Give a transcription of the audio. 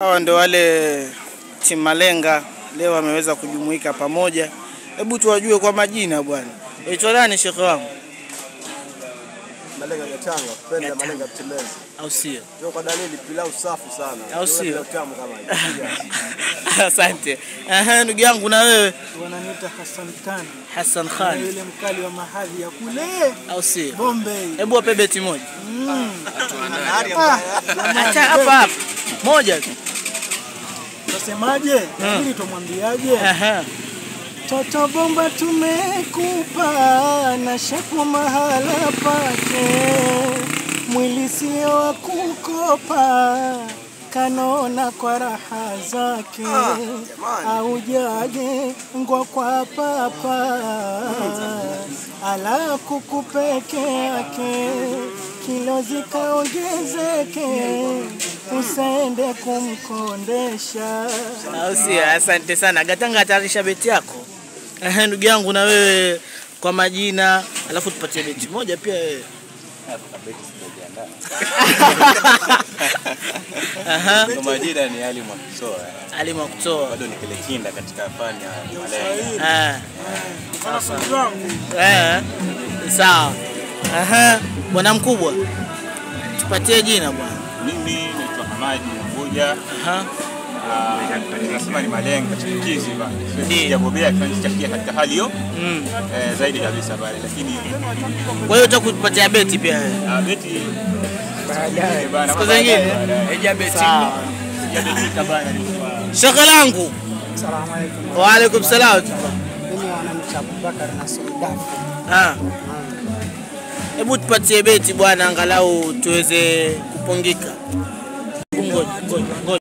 Hawa ndo wale timu Malenga leo wameweza kujumuika pamoja. Hebu tuwajue kwa majina bwana. Aitwa nani shekhe wangu? Malenga Gatanga, kupenda Gatanga. Malenga Mtemezi. Au sio? Ndio kwa dalili pilau safi sana. Au Ndio sio? pilau tamu kama hii. Asante. Aha, ndugu yangu na wewe wananiita Hassan Khan Hassan na Khan. yule mkali wa mahadhi ya kule Au sio? Bombay. Hebu wape beti moja. Ah, Acha hapa hapa. Moja tu. Nasemaje? Lakini tumwambiaje? Aha. Toto bomba tumekupa na shepu mahala pake, mwili sio wa kukopa, kanona kwa raha zake, aujaje ngwa kwa papa, ala kuku peke yake, kilo zikaongezeke, usende kumkondesha. Au sio? Asante sana. Gatanga atarisha beti yako. Aha, ndugu yangu na wewe kwa majina, alafu tupatie beti moja pia wewe. Aha. Kwa majina ni Ali Mwakisoa, Ali Mwakutoa. bado ni kile kinda katika fani ya Malenga. Ah. Eh. Sawa. Aha. Bwana mkubwa. Tupatie jina bwana. Mimi naitwa Hamadi Mbuja, Aha. ah, nasema ni Malenga chipukizi bana, Ndiyo. sijabobea kichakia katika hali hiyo Mm. eh, zaidi kabisa pale, lakini Kwa hiyo utakupatia beti pia wewe. ah, beti baadaye bana, Siku zingine? Sawa. haijabeti bana, Shaka langu. Salamu alaikum. Wa alaikum salam. Mimi wanamcha Abubakar na Suldafu. Ah. Hebu tupatie beti bwana, angalau tuweze kupungika. Ngoja, ngoja, ngoja.